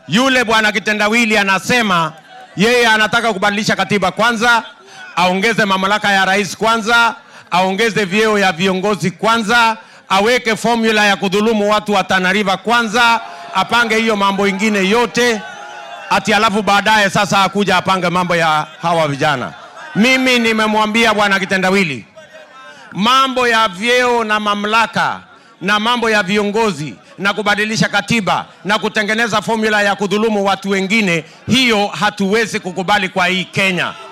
Yule bwana kitendawili anasema yeye anataka kubadilisha katiba kwanza, aongeze mamlaka ya rais kwanza, aongeze vyeo ya viongozi kwanza, aweke formula ya kudhulumu watu wa Tana River kwanza, apange hiyo mambo ingine yote ati alafu baadaye sasa akuja apange mambo ya hawa vijana. Mimi nimemwambia bwana kitendawili, mambo ya vyeo na mamlaka na mambo ya viongozi na kubadilisha katiba na kutengeneza formula ya kudhulumu watu wengine, hiyo hatuwezi kukubali kwa hii Kenya.